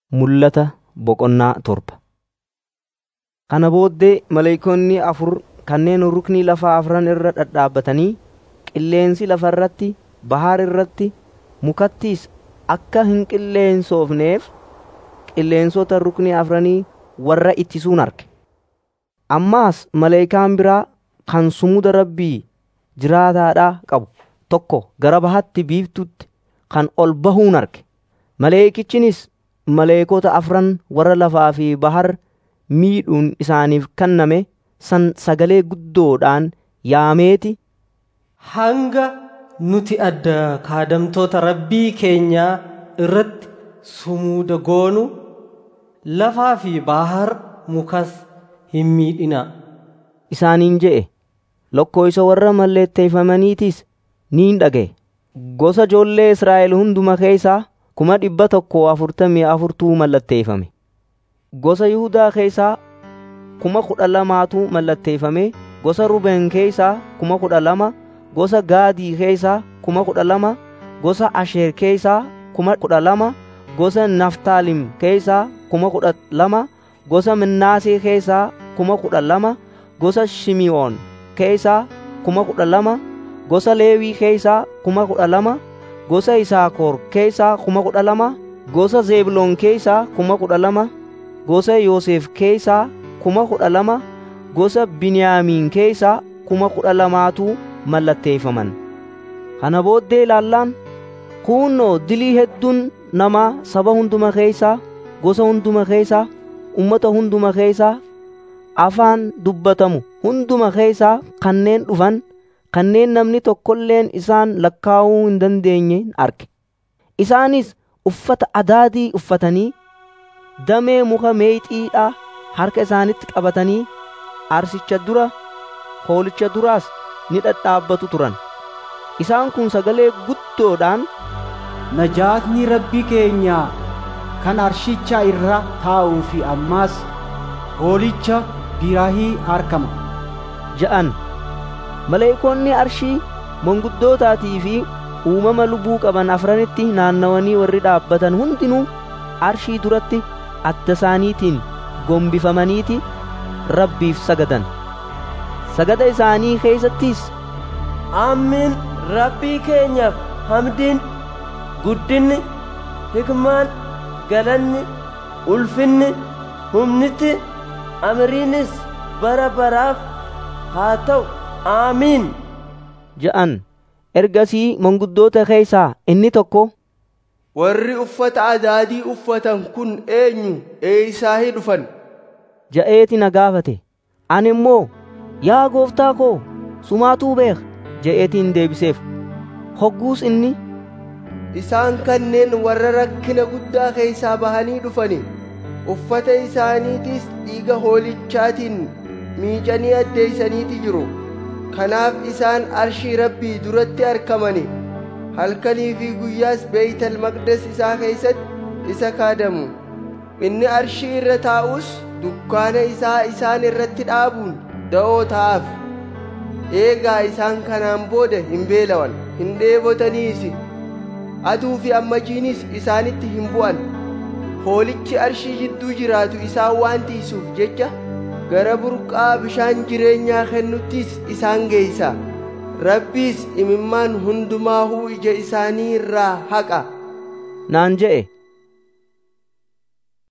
Mul'ata boqonnaa torba. Kana booddee maleeykonni afur kanneen ruknii lafaa afran irra dhadhaabatanii qilleensi lafa irratti, bahar irratti, mukattis akka hin qilleensoofneef qilleensota ruknii afranii warra ittisuun arge. Ammaas maleeyikaan biraa kan sumuda Rabbii jiraataadhaa qabu tokko gara bahatti biiftuutti kan ol bahuun arge. Maleeyikichinis maleekota afran warra lafaa fi bahar miidhuun isaaniif kenname san sagalee guddoodhaan yaameeti hanga nuti adda kaadamtoota rabbii keenyaa irratti sumuuda goonu lafaa fi bahar mukas hin miidhina isaaniin je'e. Lakkoofsa warra mallatteeffamaniitis niin dhaga'e. Gosa ijoollee Israa'el hunduma keessaa kuma dhibba tokko afurtamii afurtuu mallatteeffame. Gosa Yihudaa keessaa kuma kudha lamaatu mallatteeffame. Gosa Rubeen keessaa kuma kudha lama. Gosa Gaadii keessaa kuma kudha lama. Gosa Asheer keessaa kuma kudha lama. Gosa Naftaalim keessaa kuma kudha lama. Gosa Minnaasee keessaa kuma kudha lama. Gosa Shimi'oon keessaa kuma kudha lama. Gosa Leewii keessaa kuma kudha lama. Gosa Yisaakoor keessaa kuma kudha lama. Gosa Zeebloon keessaa kuma kudha lama. Gosa Yoosef keessaa kuma kudha lama. Gosa Biniyaamiin keessaa kuma kudha lamaatu mallatteeffaman. Kana booddee ilaallaan kuunnoo dilii hedduun namaa saba hunduma keessaa, gosa hunduma keessaa, ummata hunduma keessaa, afaan dubbatamu hunduma keessaa kanneen dhufan kanneen namni tokkolleen isaan lakkaa'uu hin dandeenye arge. Isaanis uffata adaadii uffatanii damee muka meexiidhaa harka isaanitti qabatanii arsicha dura hoolicha duraas ni dhadhaabbatu turan. Isaan kun sagalee guddoodhaan Najaatni rabbii keenyaa kan arshicha irra taa'uu fi ammaas hoolicha biraahii argama. ja'an. Maleeykonni arshii manguddootaatii fi uumama lubbuu qaban afranitti naannawanii warri dhaabbatan hundinuu arshii duratti adda isaaniitiin gombifamaniiti rabbiif sagadan. Sagada isaanii keessattis Amiin rabbii keenyaaf hamdiin guddinni hikmaan galanni ulfinni humniti amriinis bara baraaf haa ta'u aamiin ja'an. Ergasii manguddoota keessaa inni tokko Warri uffata adaadii uffatan kun eenyu eeyisaahii dhufan? ja'eeti na gaafate. Ani immoo yaa gooftaa koo sumaatuu beeka je'eetiin deebiseef. Hogguus inni Isaan kanneen warra rakkina guddaa keessaa bahanii dhufani. Uffata isaaniitis dhiiga hoolichaatiin miicanii addeeysaniiti jiru. Kanaaf isaan arshii rabbii duratti argamani. Halkanii fi guyyaas beeytal maqdes isaa keessatti isa kaadamu. Inni arshii irra taa'us dukkaana isaa isaan irratti dhaabuun da'oo ta'aaf. Eegaa isaan kanaan booda hin beelawan, hin dheebotaniisi. Aduu fi ammajiinis isaanitti hin bu'an. Hoolichi arshii jidduu jiraatu isaan waan tiisuuf jecha gara burqaa bishaan jireenyaa kennuttis isaan geeysa. Rabbiis imimmaan hundumaahuu ija isaanii irraa haqa. naan je'e.